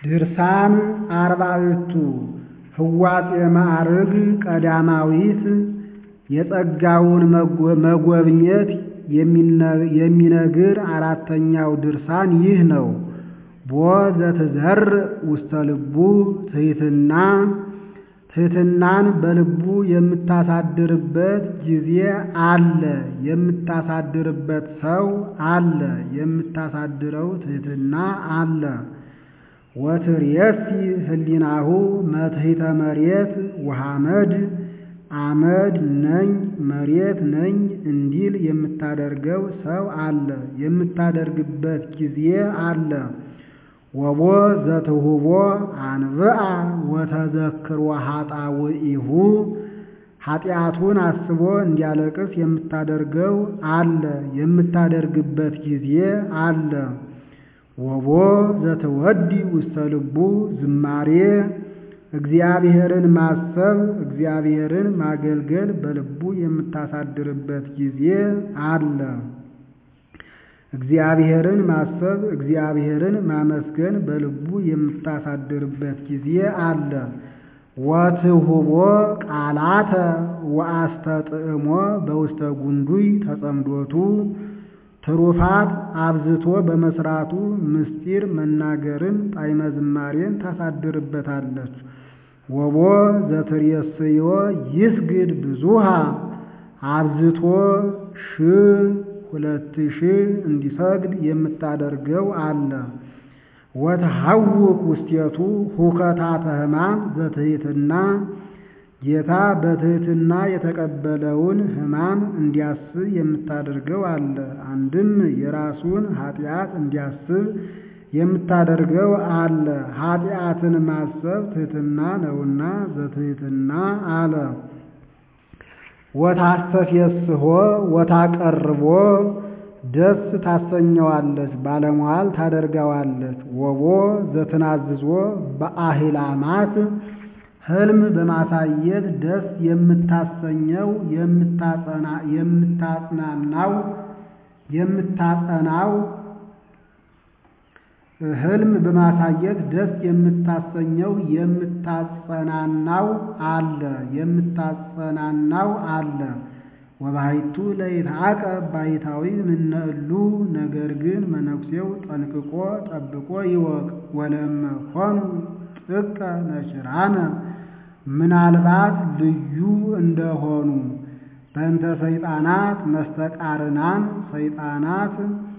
ድርሳን አርባዕቱ ህዋጼ ማዕርግ ቀዳማዊት የጸጋውን መጎብኘት የሚነግር አራተኛው ድርሳን ይህ ነው። ቦ ዘትዘርእ ውስተ ልቡ ትሕትና ትሕትናን በልቡ የምታሳድርበት ጊዜ አለ። የምታሳድርበት ሰው አለ። የምታሳድረው ትሕትና አለ። ወትርየሲ ህሊናሁ መትሕተ መሬት ወሐመድ አመድ ነኝ መሬት ነኝ እንዲል የምታደርገው ሰው አለ። የምታደርግበት ጊዜ አለ። ወቦ ዘትሁቦ አንብአ ወተዘክሮ ኃጣውኢሁ ኃጢአቱን አስቦ እንዲያለቅስ የምታደርገው አለ። የምታደርግበት ጊዜ አለ። ወቦ ዘትወዲ ውስተ ልቡ ዝማሬ እግዚአብሔርን ማሰብ እግዚአብሔርን ማገልገል በልቡ የምታሳድርበት ጊዜ አለ። እግዚአብሔርን ማሰብ እግዚአብሔርን ማመስገን በልቡ የምታሳድርበት ጊዜ አለ። ወትሁቦ ቃላተ ወአስተጥዕሞ በውስተ ጉንዱይ ተጸምዶቱ ትሩፋት አብዝቶ በመስራቱ ምስጢር መናገርን ጣዕመ ዝማሬን ታሳድርበታለች። ወቦ ዘትሬስዮ ይስግድ ብዙሃ አብዝቶ ሺህ ሁለት ሺህ እንዲሰግድ የምታደርገው አለ። ወትሐውክ ውስቴቱ ሁከታተ ሕማም ዘትሕትና ጌታ በትሕትና የተቀበለውን ሕማም እንዲያስብ የምታደርገው አለ። አንድም የራሱን ኃጢአት እንዲያስብ የምታደርገው አለ። ኃጢአትን ማሰብ ትሕትና ነውና ዘትሕትና አለ። ወታስተፌስሖ ወታቀርቦ ደስ ታሰኘዋለች፣ ባለሟል ታደርገዋለች። ወቦ ዘትናዝዞ በአህላማት ሕልም በማሳየት ደስ የምታሰኘው የምታጽናናው የምታጸናው ሕልም በማሳየት ደስ የምታሰኘው የምታጸናናው አለ የምታጸናናው አለ። ወባሕቱ ለይትዐቀብ ባሕታዊ ምነእሉ ነገር ግን መነኩሴው ጠንቅቆ ጠብቆ ይወቅ። ወለመ ኮኑ ጥቀ ነኪራነ ምናልባት ልዩ እንደሆኑ በእንተ ሰይጣናት መስተቃርናን ሰይጣናት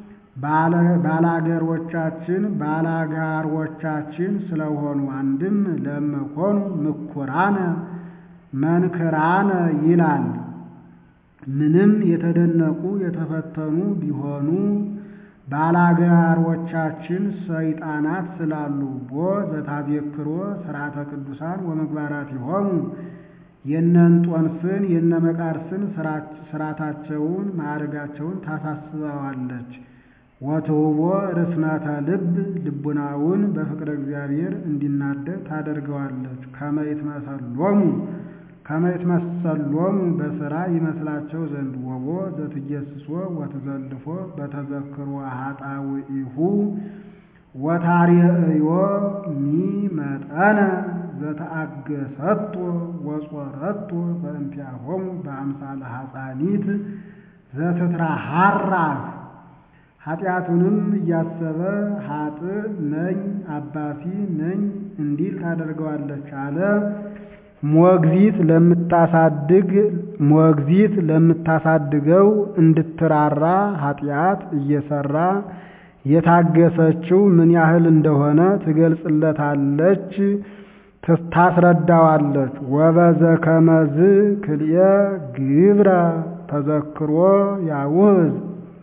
ባላገሮቻችን ባላጋሮቻችን ስለሆኑ አንድም ለመኮኑ ምኩራነ መንክራነ ይላል። ምንም የተደነቁ የተፈተኑ ቢሆኑ ባላጋሮቻችን ሰይጣናት ስላሉ ቦ ዘታዜክሮ ሥርዓተ ቅዱሳን ወምግባራቲሆሙ የእነንጦንስን የነመቃርስን ሥርዓታቸውን ማዕረጋቸውን ታሳስበዋለች። ወትሁቦ ርስነተ ልብ ልቡናውን በፍቅረ እግዚአብሔር እንዲናደድ ታደርገዋለች። ከመይትመሰሎሙ ከመይትመሰሎሙ በሥራ ይመስላቸው ዘንድ ወቦ ዘትጌስሶ ወትዘልፎ በተዘክሮ ኃጣውኢሁ ወታርየእዮ ሚመጠነ ዘተአገሰቶ ወጾረቶ በእንቲአሆሙ በአምሳለ ሐፃኒት ዘትትራሃራህ ኃጢአቱንም እያሰበ ኃጥእ ነኝ አባሲ ነኝ እንዲል ታደርገዋለች አለ። ሞግዚት ለምታሳድግ ሞግዚት ለምታሳድገው እንድትራራ ኃጢአት እየሰራ የታገሰችው ምን ያህል እንደሆነ ትገልጽለታለች፣ ታስረዳዋለች። ወበዘ ከመዝ ክልኤ ግብረ ተዘክሮ ያውህዝ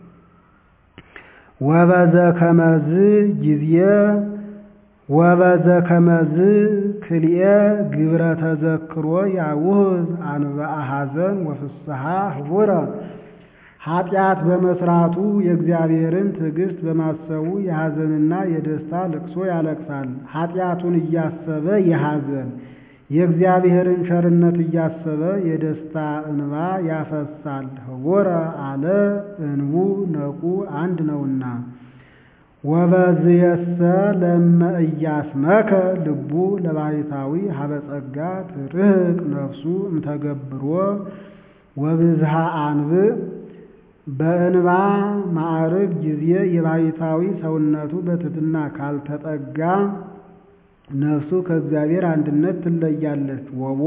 ወበዘ ከመዝ ጊዜ ወበዘ ከመዝ ክልኤ ግብረ ተዘክሮ ያውህዝ አንበአ ሐዘን ወፍስሐ ህቡረ ኃጢአት በመስራቱ የእግዚአብሔርን ትዕግስት በማሰቡ የሐዘንና የደስታ ልቅሶ ያለቅሳል። ኃጢአቱን እያሰበ የሐዘን የእግዚአብሔርን ቸርነት እያሰበ የደስታ እንባ ያፈሳል። ህቡረ አለ እንቡ ነቁ አንድ ነውና። ወበዝየሰ ለመ ኢያስመከ ልቡ ለባሕታዊ ሀበ ጸጋ ትርህቅ ነፍሱ እምተገብሮ ወብዝሃ አንብዕ በእንባ ማዕርግ ጊዜ የባሕታዊ ሰውነቱ በትሕትና ካልተጠጋ ነፍሱ ከእግዚአብሔር አንድነት ትለያለች። ወቦ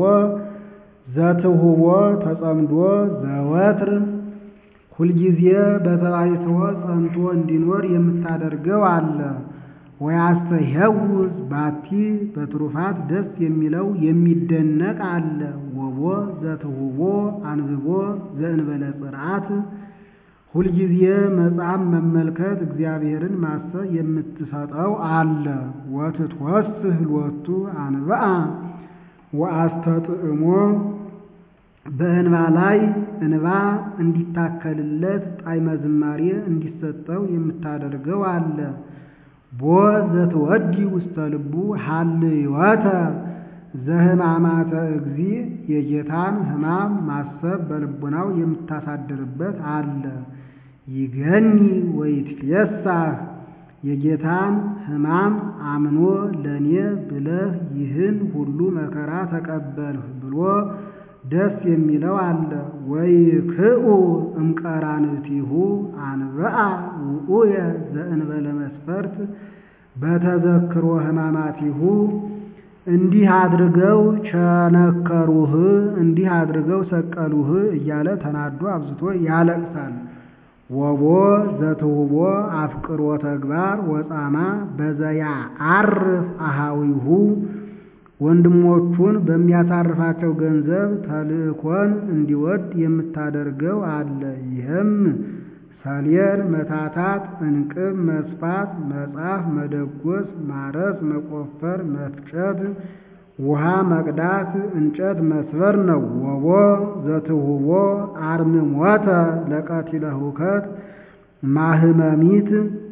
ዘትሁቦ ተጸምዶ ዘወትር ሁልጊዜ በተባይትዎ ጸንቶ እንዲኖር የምታደርገው አለ። ወያስተሄውዝ ባቲ በትሩፋት ደስ የሚለው የሚደነቅ አለ። ወቦ ዘትሁቦ አንብቦ ዘእንበለ ጽርዓት ሁልጊዜ መጽሐፍ መመልከት እግዚአብሔርን ማሰብ የምትሰጠው አለ። ወትትወስህ ሎቱ አንብአ ወአስተጥዕሞ በእንባ ላይ እንባ እንዲታከልለት ጣዕመ ዝማሬ እንዲሰጠው የምታደርገው አለ። ቦ ዘትወዲ ውስተ ልቡ ሀልዮተ ዘሕማማተ እግዚእ የጌታን ሕማም ማሰብ በልቡናው የምታሳድርበት አለ። ይገኒ ወይትፌሳህ የጌታን ሕማም አምኖ ለእኔ ብለህ ይህን ሁሉ መከራ ተቀበልህ ብሎ ደስ የሚለው አለ። ወይክኡ እምቀራንቲሁ አንብአ ውኡየ ዘእንበለ መስፈርት በተዘክሮ ሕማማቲሁ እንዲህ አድርገው ቸነከሩህ፣ እንዲህ አድርገው ሰቀሉህ እያለ ተናዶ አብዝቶ ያለቅሳል። ወቦ ዘትሁቦ አፍቅሮ ተግባር ወጻማ በዘያ አርፍ አሃዊሁ ወንድሞቹን በሚያሳርፋቸው ገንዘብ ተልእኮን እንዲወድ የምታደርገው አለ። ይህም ሰሌን መታታት፣ እንቅብ መስፋት፣ መጻፍ፣ መደጎስ፣ ማረስ፣ መቆፈር፣ መፍጨት፣ ውሃ መቅዳት፣ እንጨት መስበር ነው። ወቦ ዘትሁቦ አርምሞተ ለቀቲለ ሁከት ማህመሚት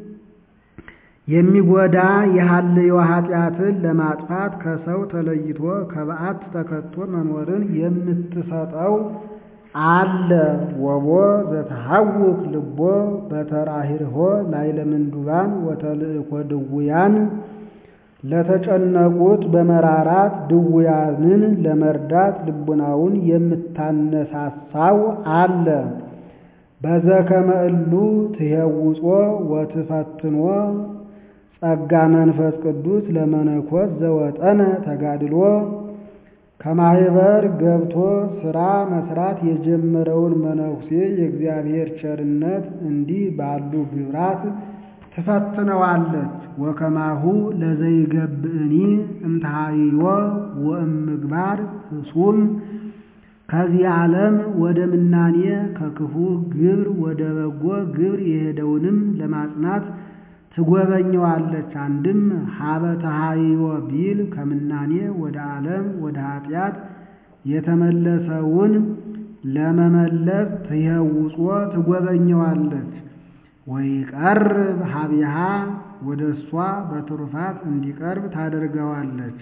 የሚጎዳ የሐልዮ ኃጢአትን ለማጥፋት ከሰው ተለይቶ ከበዓት ተከቶ መኖርን የምትሰጠው አለ። ወቦ ዘተሐውክ ልቦ በተራሂርሆ ላይለ ምንዱባን ወተልእኮ ድውያን ለተጨነቁት በመራራት ድውያንን ለመርዳት ልቡናውን የምታነሳሳው አለ። በዘከመ እሉ ትሄውጾ ወትፈትኖ ጸጋ መንፈስ ቅዱስ ለመነኮስ ዘወጠነ ተጋድሎ ከማህበር ገብቶ ሥራ መስራት የጀመረውን መነኩሴ የእግዚአብሔር ቸርነት እንዲህ ባሉ ግብራት ትፈትነዋለች። ወከማሁ ለዘይገብእኒ እምተሃይዮ ወእምግባር ህሱም ከዚህ ዓለም ወደ ምናኔ ከክፉ ግብር ወደ በጎ ግብር የሄደውንም ለማጽናት ትጎበኘዋለች። አንድም ሀበ ተሃይዮ ቢል ከምናኔ ወደ ዓለም ወደ ኃጢአት የተመለሰውን ለመመለስ ትየውጾ ትጎበኘዋለች። ወይቀርብ ሀቢሃ ወደ እሷ በትሩፋት እንዲቀርብ ታደርገዋለች።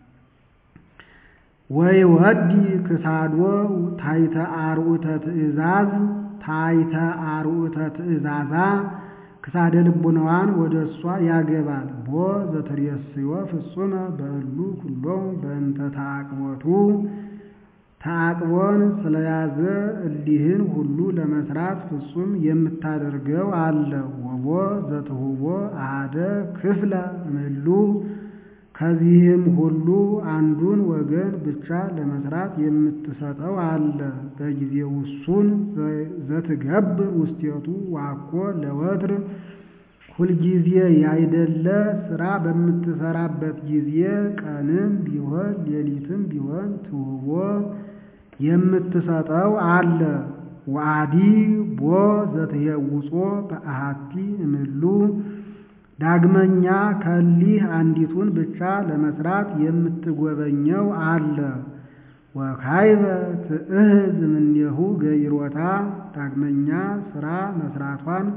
ወይ ወዲ ክሳዶ ታይተ አርዑተ ትእዛዝ ታይተ አርዑተ ትእዛዛ ክሳደ ልቡናዋን ወደ እሷ ያገባል። ቦ ዘትሬስዮ ፍጹመ በእሉ ኩሎም በእንተ ተአቅቦቱ ተአቅቦን ስለያዘ እሊህን ሁሉ ለመስራት ፍጹም የምታደርገው አለ። ወቦ ዘትሁቦ አሃደ ክፍለ እምሉ ከዚህም ሁሉ አንዱን ወገን ብቻ ለመስራት የምትሰጠው አለ። በጊዜ ውሱን ዘትገብር ውስቴቱ ዋኮ ለወትር ሁልጊዜ ያይደለ ስራ በምትሰራበት ጊዜ ቀንም ቢሆን ሌሊትም ቢሆን ትውቦ የምትሰጠው አለ። ዋዲ ቦ ዘትየውጾ በአሃቲ እምሉ ዳግመኛ ከሊህ አንዲቱን ብቻ ለመስራት የምትጎበኘው አለ። ወካይበ ትእህዝ እምኔሁ ገይሮታ ዳግመኛ ስራ መስራቷን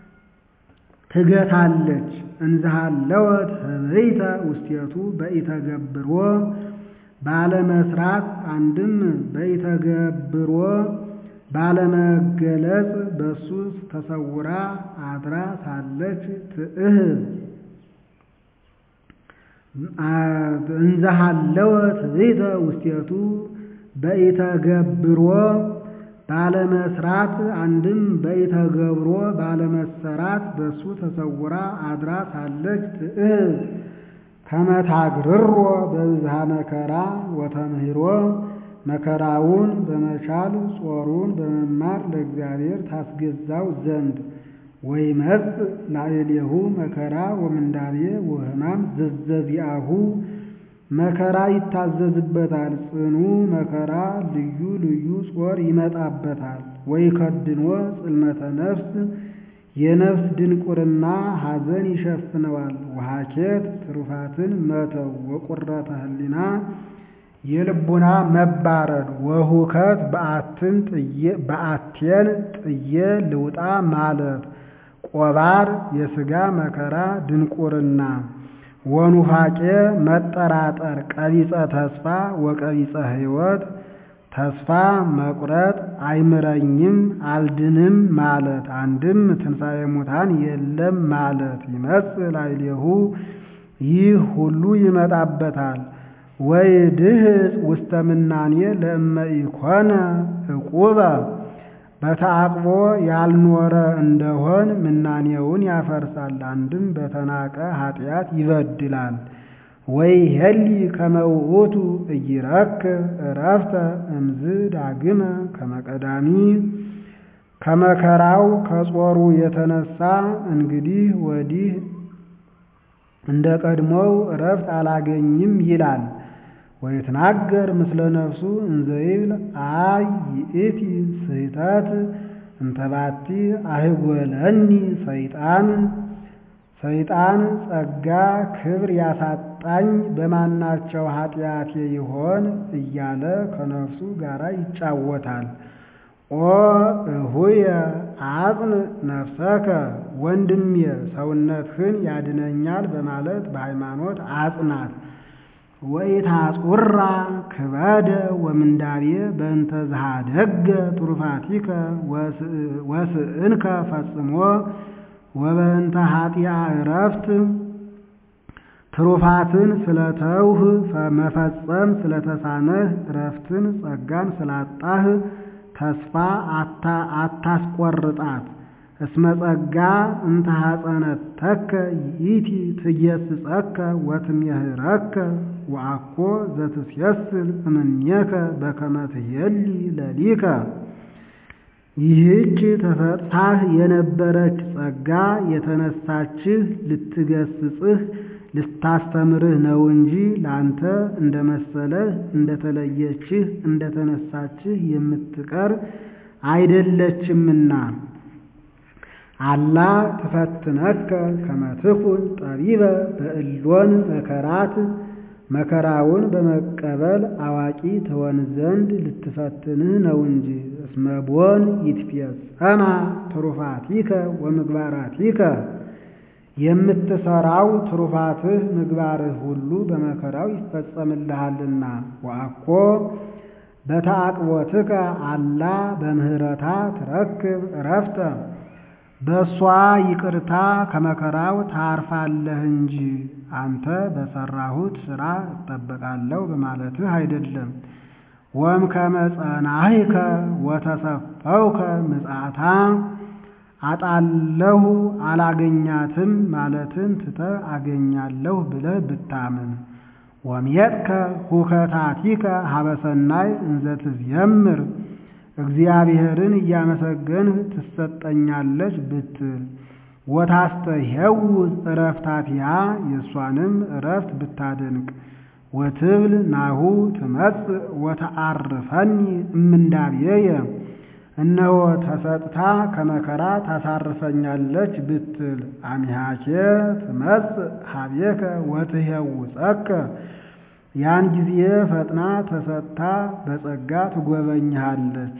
ትገታለች። እንዝሃለወት ህበይተ ውስቴቱ በኢተገብሮ ባለመስራት አንድም በኢተገብሮ ባለመገለጽ በሱ ተሰውራ አድራ ሳለች ትእህብ እንዘሃለወ ትዕቢተ ውስቴቱ በኢተገብሮ ባለመስራት አንድም በኢተገብሮ ባለመሰራት በሱ ተሰውራ አድራ ሳለች ትእህብ ከመታግርሮ በብዝሃ መከራ ወተምህሮ መከራውን በመቻል ጾሩን በመማር ለእግዚአብሔር ታስገዛው ዘንድ ወይመጽእ ላዕሌሁ መከራ ወምንዳቤ ወሕማም ዘዘዚአሁ መከራ ይታዘዝበታል፣ ጽኑ መከራ ልዩ ልዩ ጾር ይመጣበታል። ወይከድኖ ጽልመተ ነፍስ የነፍስ ድንቁርና ሐዘን ይሸፍነዋል። ወሐኬት ትሩፋትን መተው ወቁረተ ህሊና የልቡና መባረድ ወሁከት በአቴን ጥዬ ልውጣ ማለት ቆባር የሥጋ መከራ ድንቁርና ወኑፋቄ መጠራጠር ቀቢጸ ተስፋ ወቀቢጸ ሕይወት ተስፋ መቁረጥ አይምረኝም አልድንም ማለት አንድም ትንሣኤ ሙታን የለም ማለት ይመጽእ ላዕሌሁ ይህ ሁሉ ይመጣበታል። ወይ ድህፅ ውስተ ምናኔ ለእመ ኢኮነ ዕቁበ በተዓቅቦ ያልኖረ እንደሆን ምናኔውን ያፈርሳል። አንድም በተናቀ ኃጢአት ይበድላል። ወይ ሄሊ ከመውእቱ እይረክብ ዕረፍተ እምዝ ዳግመ ከመቀዳሚ ከመከራው ከጾሩ የተነሳ እንግዲህ ወዲህ እንደ ቀድሞው ዕረፍት አላገኝም ይላል። ወይትናገር ምስለ ነፍሱ እንዘይብል አይ ይእቲ ስህተት እንተባቲ አይጎለኒ ሰይጣን ሰይጣን ጸጋ ክብር ያሳጣኝ በማናቸው ኃጢአቴ ይሆን እያለ ከነፍሱ ጋር ይጫወታል። ኦ እሁየ አጽን ነፍሰከ ወንድሜ ሰውነትህን ያድነኛል በማለት በሃይማኖት አጽናት። ወኢታጹራ ክበደ ወምንዳቤ በእንተ ዝሃደገ ትሩፋቲከ ወስእንከ ፈጽሞ ወበእንተ ኃጢአ ዕረፍት ትሩፋትን ስለተውህ መፈጸም ስለተሳነህ ዕረፍትን ጸጋን ስላጣህ ተስፋ አታስቆርጣት። እስመ ጸጋ እንተ ሐጸነተከ ይእቲ ትጌስጸከ ወትሜህረከ ወአኮ ዘትሴስል እምኔከ በከመ ትሄሊ ለሊከ። ይህች ተሰጥታህ የነበረች ጸጋ የተነሳችህ ልትገስጽህ ልታስተምርህ ነው እንጂ ላንተ እንደ መሰለህ እንደተለየችህ እንደተነሳችህ የምትቀር አይደለችምና። አላ ትፈትነከ ከመ ትኩን ጠቢበ በእሎን መከራት መከራውን በመቀበል አዋቂ ትሆን ዘንድ ልትፈትንህ ነው እንጂ። እስመ ቦን ይትፌጸማ ትሩፋቲከ ወምግባራቲከ የምትሰራው ትሩፋትህ ምግባርህ ሁሉ በመከራው ይፈጸምልሃልና። ወአኮ በተአቅቦትከ አላ በምህረታ ትረክብ ዕረፍተ በእሷ ይቅርታ ከመከራው ታርፋለህ እንጂ አንተ በሰራሁት ሥራ እጠበቃለሁ በማለትህ አይደለም። ወም ከመጸናሂከ ወተሰፈውከ ምጽአታ አጣለሁ አላገኛትም ማለትን ትተህ አገኛለሁ ብለህ ብታምን ወምየጥከ ሁከታቲከ ሀበሰናይ እንዘ ትዝየምር እግዚአብሔርን እያመሰገንህ ትሰጠኛለች ብትል ወታስተሄውዝ ዕረፍታቲሃ የእሷንም ዕረፍት ብታደንቅ ወትብል ናሁ ትመጽእ ወተአርፈኒ እምንዳብየየ እነሆ ተሰጥታ ከመከራ ታሳርፈኛለች ብትል አሚሃኬ ትመጽእ ሀቤከ ወትሄውፀከ ያን ጊዜ ፈጥና ተሰጥታ በጸጋ ትጎበኝሃለች።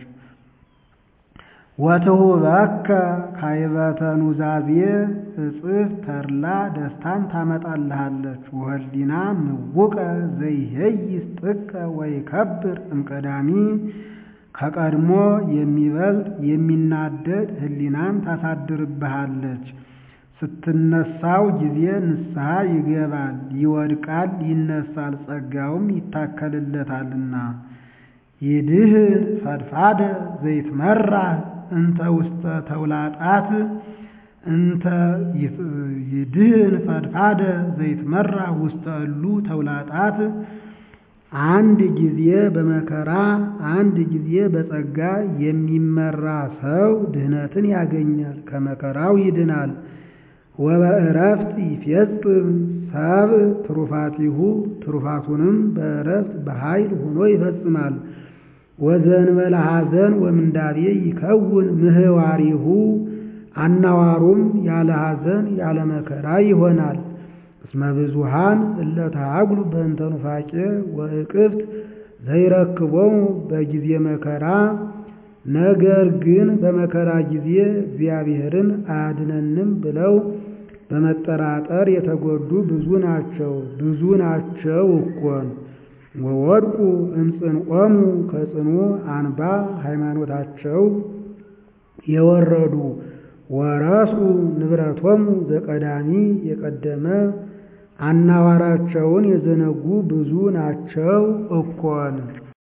ወትሁበከ ካይበተ ኑዛዜ እጽፍ ተድላ ደስታን ታመጣልሃለች። ወህሊና ምውቀ ዘይሄይስ ጥቀ ወይከብር እምቀዳሚ ከቀድሞ የሚበልጥ የሚናደድ ሕሊናን ታሳድርብሃለች። ስትነሳው ጊዜ ንስሐ ይገባል፣ ይወድቃል፣ ይነሳል፣ ጸጋውም ይታከልለታልና። ይድህን ፈድፋደ ዘይትመራህ እንተ ውስተ ተውላጣት እንተ ይድህን ፈድፋደ ዘይትመራህ ውስተ እሉ ተውላጣት አንድ ጊዜ በመከራ አንድ ጊዜ በጸጋ የሚመራ ሰው ድህነትን ያገኛል፣ ከመከራው ይድናል። ወበእረፍት ይፌጽም ሰብ ትሩፋቲሁ ትሩፋቱንም በእረፍት በኃይል ሆኖ ይፈጽማል። ወዘንበለ ሐዘን ወምንዳቤ ይከውን ምህዋሪሁ አናዋሩም ያለ ሐዘን ያለ መከራ ይሆናል። እስመ ብዙሃን እለ ተሃጉሉ በእንተ ኑፋቄ ወእቅፍት ዘይረክቦሙ በጊዜ መከራ ነገር ግን በመከራ ጊዜ እግዚአብሔርን አያድነንም ብለው በመጠራጠር የተጎዱ ብዙ ናቸው ብዙ ናቸው እኮን። ወወድቁ እምጽንዖሙ ከጽኑ አንባ ሃይማኖታቸው የወረዱ ወረሱ ንብረቶሙ ዘቀዳሚ የቀደመ አናዋራቸውን የዘነጉ ብዙ ናቸው እኮን።